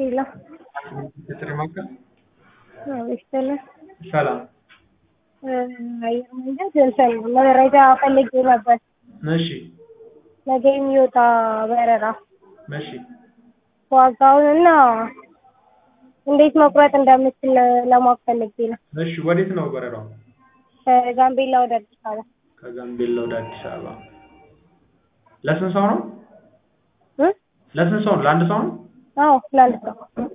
ሄሎ የጥሪ ማዕከል ይስጥልን። ሰላም። አየር መንገድ እንትን መረጃ ፈልጌ ነበር። እሺ ነገ የሚወጣ በረራ እሺ ዋጋውን እና እንዴት መቁረጥ እንደምችል ለማወቅ ፈልጌ ነው። እሺ ወዴት ነው በረራው? ከጋምቤላ ወደ አዲስ አበባ ከጋምቤላ ወደ አዲስ አበባ። ለስንት ሰው ነው? እ? ለስንት ሰው ነው? ለአንድ ሰው ነው? አዎ ለአንድ ሰው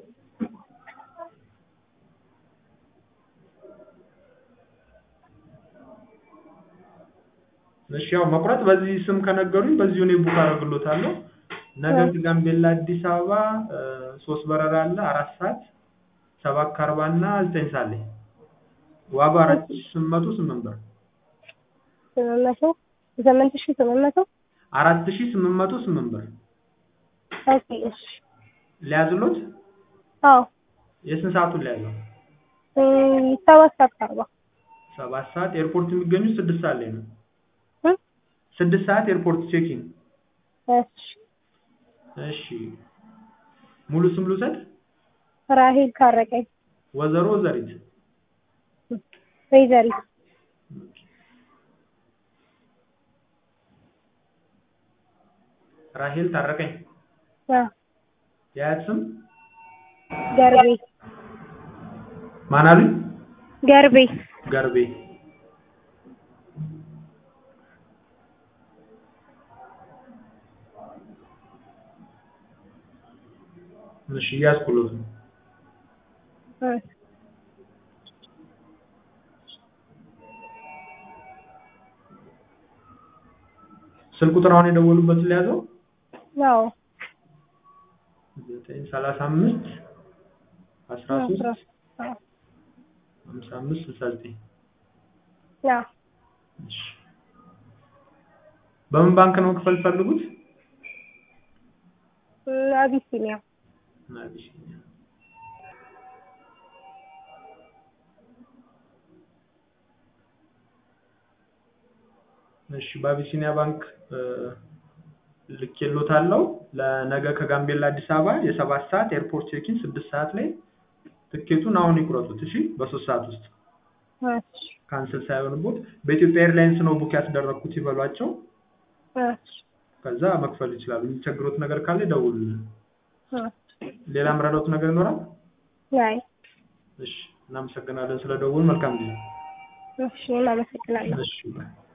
እሺ ያው መቁረጥ በዚህ ስም ከነገሩኝ በዚሁ እኔ ቡክ አደርግሎታለሁ። ነገ ከጋምቤላ አዲስ አበባ እ፣ ሶስት በረራ አለ። አራት ሰዓት ሰባት ከአርባ እና ዘጠኝ ሰዓት ላይ ዋጋው አራት ሺህ ስምንት መቶ ስምንት ብር ስምንት መቶ ስምንት ሺህ ስምንት መቶ አራት ሺህ ስምንት መቶ ስምንት ብር ኦኬ እሺ ሊያዝሎት አዎ የስንት ሰዓቱን ሊያዘው? እ፣ ሰባት ሰዓት ከአርባ ሰባት ሰዓት ኤርፖርት የሚገኙት ስድስት ሰዓት ላይ ነው። እ? ስድስት ሰዓት ኤርፖርት ቼኪን። እሺ እሺ ሙሉ ስም ልውሰድ? ራሄል ካረቀኝ ወይዘሮ ዘሪት ወይዘሪት ራሄል ታረቀኝ። አ የአያት ስም ገርቤ ማን አሉኝ? ገርቤ ገርቤ። እሺ እያስኩሎት ነው። እ፣ ስልክ ቁጥር አሁን የደወሉበትን ሊያዘው አዎ ዘጠኝ ሰላሳ አምስት አስራ ሶስት አዎ ሀምሳ አምስት ስልሳ ዘጠኝ አዎ እሺ በምን ባንክ ነው መክፈል ፈልጉት? እ፣ አቢሲኒያ አቢሲኒያ። እሺ በአቢሲኒያ ባንክ እ፣ ልኬሎታለሁ። ለነገ ከጋምቤላ አዲስ አበባ የሰባት ሰዓት ኤርፖርት ቼኪን ስድስት ሰዓት ላይ ትኬቱን አሁን ይቁረጡት። እሺ በሶስት ሰዓት ውስጥ እሺ ካንስል ሳይሆንቦት በኢትዮጵያ ኤርላይንስ ነው ቡክ ያስደረግኩት ይበሏቸው። እሺ ከዛ መክፈል ይችላሉ። የሚቸግሮት ነገር ካለ ይደውሉልን። እ፣ ሌላ ምረዳውት ነገር ይኖራል? አይ እሺ እናመሰግናለን ስለደውል። መልካም ጊዜ። እሺ እናመሰግናለን። እሺ ባይ።